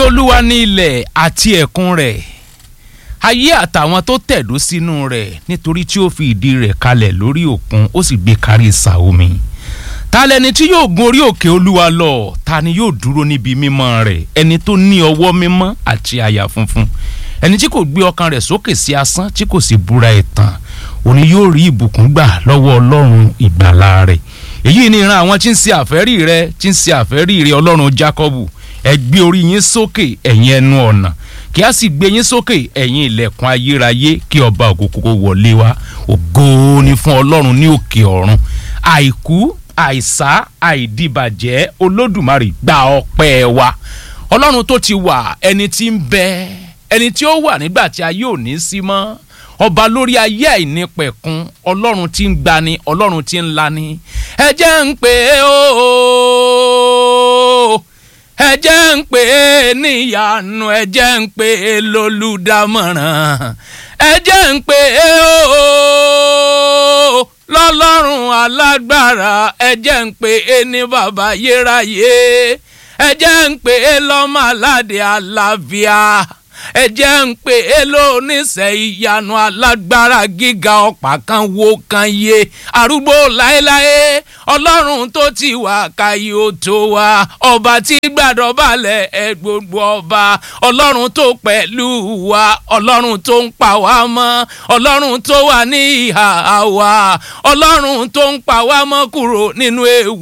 olúwa ní ilẹ̀ àti ẹ̀kún rẹ̀ ayé àtàwọn tó tẹ̀dó sínú rẹ̀ nítorí tí ó fi ìdí rẹ̀ kalẹ̀ lórí òkun ó sì gbé kárí ìsà omi ta lẹni tí yóò gun orí òkè olúwa lọ ta ni yóò dúró níbi mímọ́ rẹ̀ ẹni tó ní ọwọ́ mímọ́ àti àyà funfun ẹni tí kò gbé ọkàn rẹ̀ sókè sí asán tí kò sì búra ẹ̀tàn òní yóò rí ìbùkún gbà lọ́wọ́ ọlọ́run ìgbàlà rẹ̀ èyí ni ìran àwọn tí ń ṣe àfẹ́rí rẹ̀ tí ń ṣe àfẹ́rí rẹ̀ ọlọ́run jákọ́bù ẹ gbé orí yín sókè ẹ̀yin ẹnu ọ̀nà kí a sì gbé yín sókè ẹ̀yin ilẹ̀kùn ayérayé kí ọba òkòkò wọlé wá ògo ni fún ọlọ́run ní òkè ọ̀run àìkú àìsá àìdìbàjẹ́ olódùmarè gba ọpẹ́ wa ọlọ́run tó ti wà ẹni tí ń bẹ ẹni tí ó wà nígbà tí ayé ò ní sí mọ́ ọba lórí ayé àìnípẹ̀kun ọlọ́run tí ń gbani ọlọ́run tí ń lani ẹ jẹ́ ń pè é o ẹ jẹ́ ń pè é níyanu ẹ jẹ́ ń pè é lólùdámọ̀ràn ẹ jẹ́ ń pè é o lọ́lọ́run alágbára ẹ jẹ́ ń pè é ní bàbá yéráyé ẹ jẹ́ ń pè é lọ́mọ aládé àlàáfíà ẹ jẹ́ ń pè é lóníṣẹ́ ìyanu alágbára gíga ọ̀pá kan wo kan yé arúgbó láéláé ọlọ́run tó ti wà káyé ó tó wá ọba tí gbàdọ̀ balẹ̀ ẹ gbogbo ọba ọlọ́run tó pẹ̀lú wa ọlọ́run tó ń pa wá mọ́ ọlọ́run tó wà ní ìhà wa ọlọ́run tó ń pa wá mọ́ kúrò nínú ewu